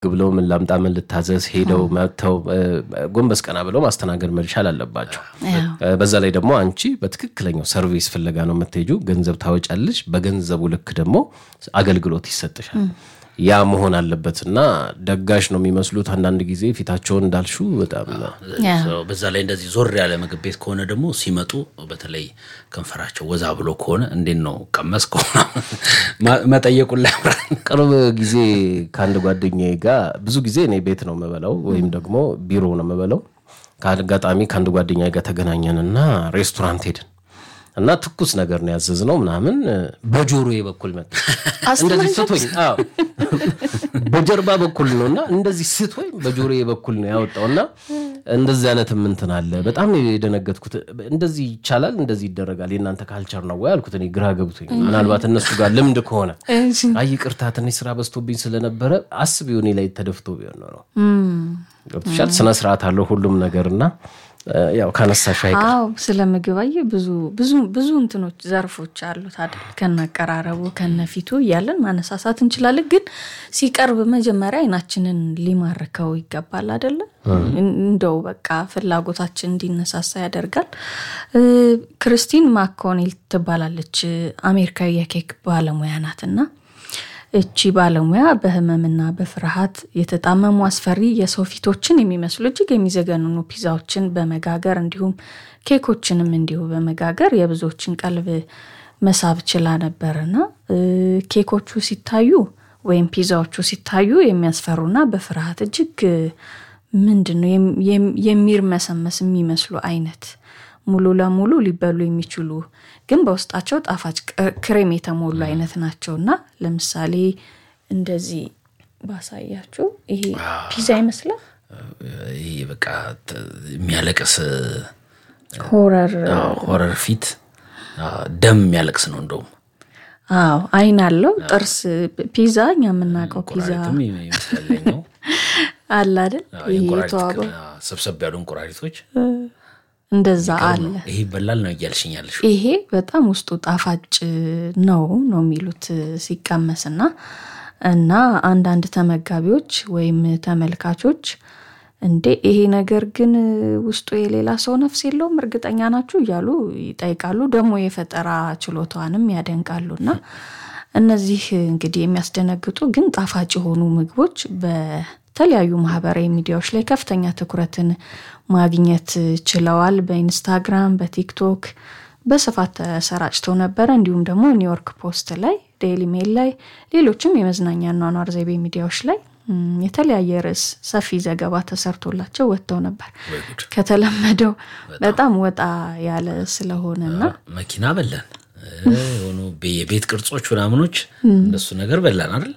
ብለው ምን ላምጣ ምን ልታዘዝ ሄደው መጥተው ጎንበስ ቀና ብለው ማስተናገድ መቻል አለባቸው። በዛ ላይ ደግሞ አንቺ በትክክለኛው ሰርቪስ ፍለጋ ነው የምትሄጁ። ገንዘብ ታወጫለሽ፣ በገንዘቡ ልክ ደግሞ አገልግሎት ይሰጥሻል። ያ መሆን አለበት እና ደጋሽ ነው የሚመስሉት አንዳንድ ጊዜ ፊታቸውን እንዳልሹ በጣም በዛ ላይ እንደዚህ ዞር ያለ ምግብ ቤት ከሆነ ደግሞ ሲመጡ በተለይ ከንፈራቸው ወዛ ብሎ ከሆነ እንዴት ነው ቀመስ ከሆነ መጠየቁን ላይ ቅርብ ጊዜ ከአንድ ጓደኛዬ ጋር ብዙ ጊዜ እኔ ቤት ነው የምበላው ወይም ደግሞ ቢሮ ነው የምበላው። ከአጋጣሚ ከአንድ ጓደኛዬ ጋር ተገናኘንና ሬስቶራንት ሄድን እና ትኩስ ነገር ነው ያዘዝነው ምናምን በጆሮዬ በኩል መጣ። እንደዚህ ስቶኝ በጀርባ በኩል ነው እና እንደዚህ ስቶኝ በጆሮዬ በኩል ነው ያወጣው እና እንደዚህ አይነት እንትን አለ። በጣም ነው የደነገጥኩት። እንደዚህ ይቻላል፣ እንደዚህ ይደረጋል፣ የእናንተ ካልቸር ነው ወይ አልኩት። እኔ ግራ ገብቶኝ ምናልባት እነሱ ጋር ልምድ ከሆነ አይ ይቅርታ፣ ትንሽ ስራ በዝቶብኝ ስለነበረ አስቢው እኔ ላይ ተደፍቶ ቢሆን ነው። ገብቶሻል። ስነ ስርዓት አለው ሁሉም ነገር እና ያው ካነሳሽ አይቀር አዎ፣ ስለ ምግብ አየህ ብዙ ብዙ ብዙ እንትኖች ዘርፎች አሉት አይደል? ከነአቀራረቡ ከነፊቱ እያለን ማነሳሳት እንችላለን። ግን ሲቀርብ መጀመሪያ አይናችንን ሊማርከው ይገባል አይደለ? እንደው በቃ ፍላጎታችን እንዲነሳሳ ያደርጋል። ክርስቲን ማኮኔል ትባላለች። አሜሪካዊ የኬክ ባለሙያ ናትና እቺ ባለሙያ በህመምና በፍርሃት የተጣመሙ አስፈሪ የሰው ፊቶችን የሚመስሉ እጅግ የሚዘገንኑ ፒዛዎችን በመጋገር እንዲሁም ኬኮችንም እንዲሁ በመጋገር የብዙዎችን ቀልብ መሳብ ችላ ነበርና ኬኮቹ ሲታዩ ወይም ፒዛዎቹ ሲታዩ የሚያስፈሩና በፍርሃት እጅግ ምንድን ነው የሚርመሰመስ የሚመስሉ አይነት ሙሉ ለሙሉ ሊበሉ የሚችሉ ግን በውስጣቸው ጣፋጭ ክሬም የተሞሉ አይነት ናቸው እና ለምሳሌ እንደዚህ ባሳያችሁ ይሄ ፒዛ ይመስላል። ይህ በቃ የሚያለቅስ ሆረር ሆረር ፊት ደም የሚያለቅስ ነው እንደውም አዎ አይን አለው ጥርስ ፒዛ እኛ የምናውቀው ፒዛ ይመስለኛው አለ አይደል ይሄ የተዋበው ሰብሰብ ያሉ እንቁራሪቶች እንደዛ አለ። ይሄ ይበላል ነው እያልሽኛለሽ? ይሄ በጣም ውስጡ ጣፋጭ ነው ነው የሚሉት ሲቀመስና እና አንዳንድ ተመጋቢዎች ወይም ተመልካቾች እንዴ ይሄ ነገር ግን ውስጡ የሌላ ሰው ነፍስ የለውም እርግጠኛ ናችሁ እያሉ ይጠይቃሉ። ደግሞ የፈጠራ ችሎታዋንም ያደንቃሉና እነዚህ እንግዲህ የሚያስደነግጡ ግን ጣፋጭ የሆኑ ምግቦች በተለያዩ ማህበራዊ ሚዲያዎች ላይ ከፍተኛ ትኩረትን ማግኘት ችለዋል። በኢንስታግራም፣ በቲክቶክ በስፋት ተሰራጭተው ነበረ። እንዲሁም ደግሞ ኒውዮርክ ፖስት ላይ፣ ዴይሊ ሜል ላይ፣ ሌሎችም የመዝናኛ ኗኗር ዘይቤ ሚዲያዎች ላይ የተለያየ ርዕስ ሰፊ ዘገባ ተሰርቶላቸው ወጥተው ነበር። ከተለመደው በጣም ወጣ ያለ ስለሆነና መኪና በላን የሆኑ የቤት ቅርጾች ምናምኖች እንደሱ ነገር በላን አይደል?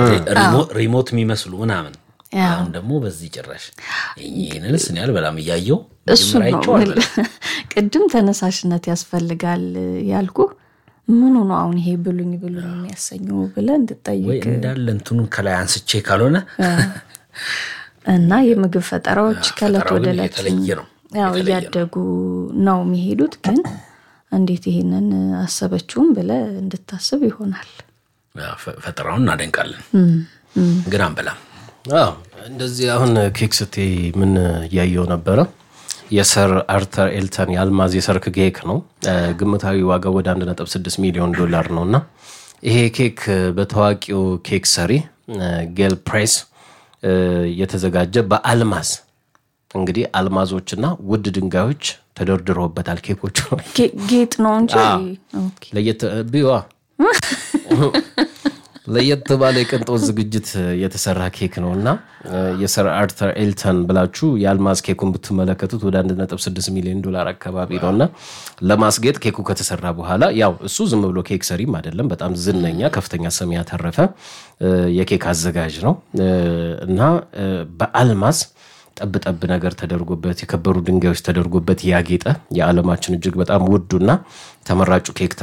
ሪሞት የሚመስሉ ምናምን አሁን ደግሞ በዚህ ጭራሽ ይህንንስ እኔ አልበላም እያየው እሱ ነው ቅድም ተነሳሽነት ያስፈልጋል ያልኩ ምኑ ነው አሁን ይሄ ብሉኝ ብሉኝ የሚያሰኘው ብለህ እንድጠይቅ እንዳለ እንትኑን ከላይ አንስቼ ካልሆነ እና የምግብ ፈጠራዎች ከእለት ወደ እለት የተለየ ነው ያው እያደጉ ነው የሚሄዱት። ግን እንዴት ይሄንን አሰበችውም ብለህ እንድታስብ ይሆናል። ፈጠራውን እናደንቃለን፣ ግን አንበላም። እንደዚህ አሁን ኬክ ስቴ ምን እያየው ነበረ የሰር አርተር ኤልተን የአልማዝ የሰርክ ኬክ ነው። ግምታዊ ዋጋው ወደ 1.6 ሚሊዮን ዶላር ነው እና ይሄ ኬክ በታዋቂው ኬክ ሰሪ ጌል ፕሬስ የተዘጋጀ በአልማዝ እንግዲህ አልማዞችና ውድ ድንጋዮች ተደርድረውበታል። ኬኮቹ ጌጥ ነው እንጂ ለየት ቢዋ ለየት ባለ የቅንጦት ዝግጅት የተሰራ ኬክ ነው እና የሰር አርተር ኤልተን ብላችሁ የአልማዝ ኬኩን ብትመለከቱት ወደ 1.6 ሚሊዮን ዶላር አካባቢ ነው እና ለማስጌጥ ኬኩ ከተሰራ በኋላ ያው እሱ ዝም ብሎ ኬክ ሰሪም አይደለም፣ በጣም ዝነኛ ከፍተኛ ስም ያተረፈ የኬክ አዘጋጅ ነው እና በአልማዝ ጠብ ጠብ ነገር ተደርጎበት የከበሩ ድንጋዮች ተደርጎበት ያጌጠ የዓለማችን እጅግ በጣም ውዱና ተመራጩ ኬክ